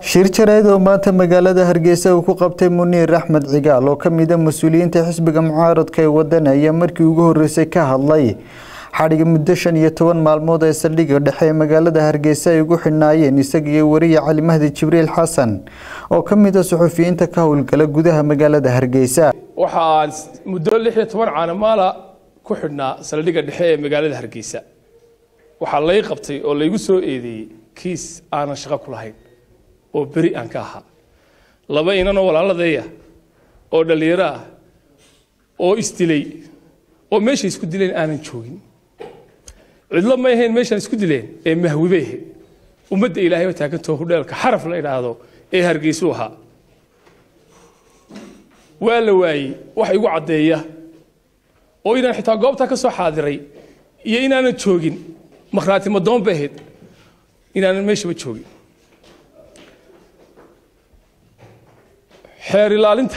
shir jareed oo maanta magaalada hargeysa uu ku qabtay muniir axmed cigaal oo kamida mas-uuliyiinta xisbiga mucaaradka ee waddan ayaa markii ugu horeysay ka hadlay xadhiga muddo shan iyo toban maalmood ee saldhigga dhexe ee magaalada hargeysa ay ugu xidhnaayeen isaga iyo wariye cali mahdi jibriil xasan oo ka mid a suxufiyiinta ka howlgala gudaha magaalada hargeysa waxaan muddo lix iyo toban caanamaala ku xidhnaa saldhigga dhexe ee magaalada hargeysa waxaa lay qabtay oo laygu soo eedeeyey kiis aanan shaqo ku lahayn oo beri aan ka ahaa laba inanoo walaaladeeya oo dhallinyaro ah oo isdilay oo meeshay isku dileen aanan joogin cidlo may ahayn meeshaan isku dileen ee mahwibay ahayd ummadda ilaahay oo taagantoo hudheelka xaraf la idhaahdo ee hargeysuu ahaa waa la waayey wax igu caddeeya oo inaan xitaa goobtaa ka soo xaadiray iyo inaanan joogin makhraati madoon bay ahayd inaanan meeshaba joogin xeer ilaalinta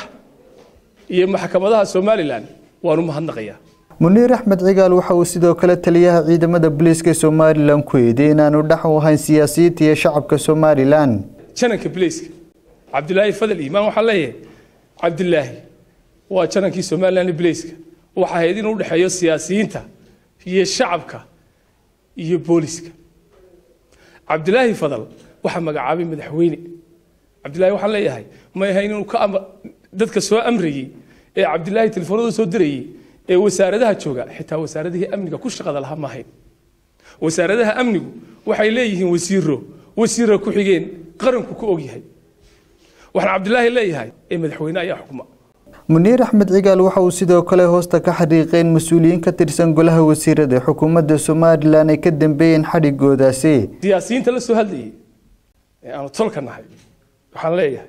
iyo maxkamadaha somalilan waan u mahadnaqayaa muniir axmed cigaal waxa uu sidoo kale taliyaha ciidamada booliiska somalilan ku eeday inaanu dhex u ahayn siyaasiyiinta iyo shacabka somalilan jananka bilayska cabdilaahi fadal iimaan waxaa leeyahay cabdilaahi waa janankii somalilan bilayska waxa ahayd inuu udhexeeyo siyaasiyiinta iyo shacabka iyo booliska cabdilaahi fadal waxaa magacaabay madaxweyne cabdilaahi waxaan leeyahay may ahayn inuu ka dadka soo amrayey ee cabdilaahi telefoonada soo dirayey ee wasaaradaha jooga xitaa wasaaradihii amniga ku shaqada lahaa ma ahayn wasaaradaha amnigu waxay leeyihiin wasiiro wasiira ku xigeen qaranku ku ogyahay waxaan cabdilaahi leeyahay ee madaxweyne ayaa xukuma muniir axmed cigaal waxa uu sidoo kale hoosta ka xariiqeen mas-uuliyiin ka tirsan golaha wasiirada xukuumadda somalilan ay ka dambeeyeen xadhigoodaasi siyaasiyiinta la soo hadlayay ee aanu tolka nahay waxaan leeyahay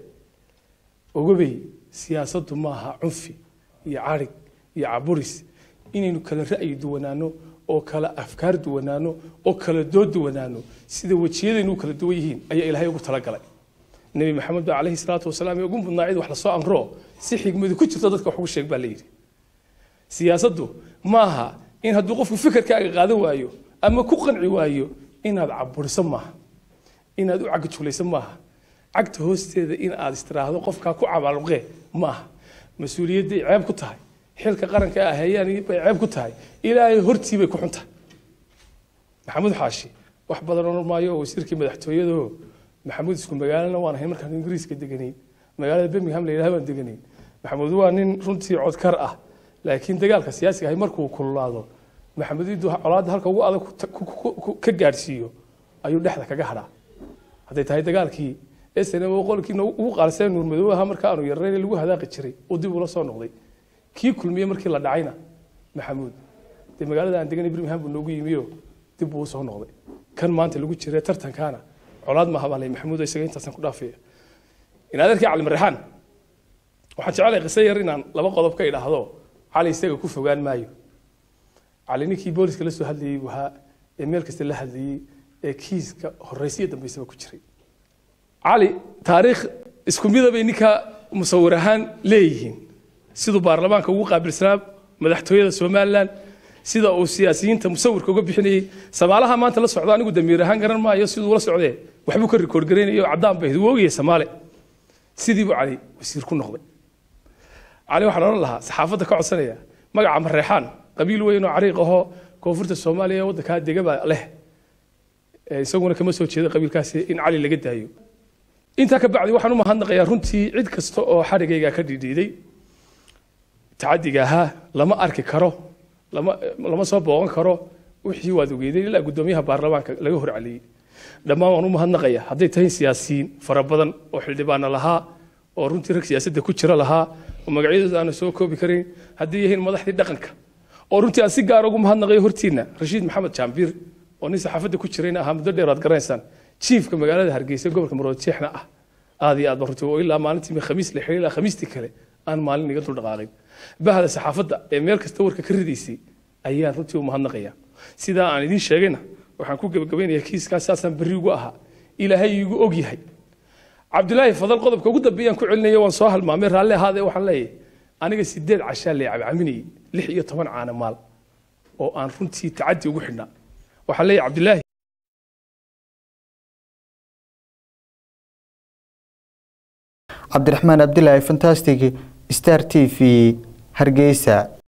ogobey siyaasaddu maaha cunfi iyo carig iyo caburis inaynu kala ra'yi duwanaano oo kala afkaar duwanaano oo kala dood duwanaano sida wejiyadaynu u kala duwan yihiin ayaa ilaahay ugu talagalay nebi maxamed ba calayhi salaatu wasalaam ee ugu mudnaa cid wax lasoo amro si xigmadu ku jirto dadka wax ugu sheeg baa la yidhi siyaasaddu maaha in hadduu qofku fikirkaaga qaadan waayo ama ku qanci waayo inaad caburiso maaha inaad u cagajuulayso maaha cagta hoosteeda in aad istiraahdo qofkaa ku cabaaluqee maaha mas-uuliyadday ceeb ku tahay xilka qaranka ah hayaan bay ceeb ku tahay ilaahay hortii bay ku xun tahay maxamuud xaashi wax badan oran maayo oo wasiirkii madaxtooyado maxamuud isku magaalana waan ahay markaan ingiriiska deganayn magaalada birmingham la yidhaha baan deganayn maxamuud waa nin runtii codkar ah laakiin dagaalka siyaasiga ahay markuu kululaado maxamuud iduu colaadda halka ugu adag ka gaadhsiiyo ayuu dhexda kaga hadhaa hadday tahay dagaalkii snm qolkii ugu qaalseen nuurmadoow ahaa marka aanu yarnayn lagu hadaaqi jiray uu dib ula soo noqday kii kulmiye markii la dhacayna maxamuud dee magaalada aan deganay birmingham buu noogu yimiyo dib buu usoo noqday kan maanta lagu jira tartankaana colaad maaha baa lay maxamuud isaga intaasan ku dhaafaya in adeerkii cali marexaan waxaan jecelahay qiso yar inaan laba qodob ka idhaahdo cali isaga ku fogaan maayo cali ninkii booliska la soo hadlayey buu ahaa ee meel kasta la hadlayey ee kiiska horeysiyo dambeysaba ku jiray cali taariikh isku midabay ninka musawir ahaan leeyihiin siduu baarlamaanka ugu qaabilsanaa madaxtooyada somalilan sida uu siyaasiyiinta musawirka uga bixinayey samaalaha maanta la socdo anigu damiir ahaan garan maayo siduu la socdee waxbuu ka rikoord garaynaya oo caddaan bay wuu ogyahay samaale sidii buu cali wasiir ku noqday cali waxaan odhan lahaa saxaafadda ka codsanaya magaca mareexaan qabiil weyn oo cariiq ahoo koonfurta soomaaliya ee waddankaa degaba leh isaguna kama soo jeeda qabiilkaasi in cali laga daayo intaa ka bacdi waxaan u mahadnaqayaa runtii cid kasta oo xadhigayga ka dhidhiiday tacadiga ahaa lama arki karo lama lama soo booqan karo wixii waad ogeydeen ilaa guddoomiyaha baarlamaanka laga hor celiyey dhammaan waan u mahadnaqaya hadday tahay siyaasiyiin fara badan oo xildhibaana lahaa oo runtii rag siyaasadda ku jira lahaa oo magacyadooda aana soo koobi karayn hadday yihiin madaxdii dhaqanka oo runtii aan si gaar ugu mahadnaqayo hortiina rashiid maxamed jaambiir oo nin saxaafadda ku jirayna ahaa muddo dheer aad garanaysaan jiifka magaalada hargeysa gobolka marood jeexna ah aad iyo aad ba runtii oo ilaa maalintii khamiis la xiriir ilaa khamiistii kale aan maalin iga dul dhaqaaqin bahda saxaafadda ee meel kasta warka ka ridaysay ayaan runtii u mahadnaqaya sidaa aan idiin sheegayna waxaan ku gebagabaynayaa kiiskaas saasaan berri ugu ahaa ilaahay igu og yahay cabdilaahi fadal qodobka ugu dambeeyaan ku celinaya waan soo halmaamay raalli ahaadee waxaan leeyahay aniga sideed cashaa lee cabcaminayay lix iyo toban caana maal oo aan runtii tacadi ugu xidhnaa waxaan leeyahay cabdilaahi cabdiraxmaan abdilaahi fantastic star t v hargeysa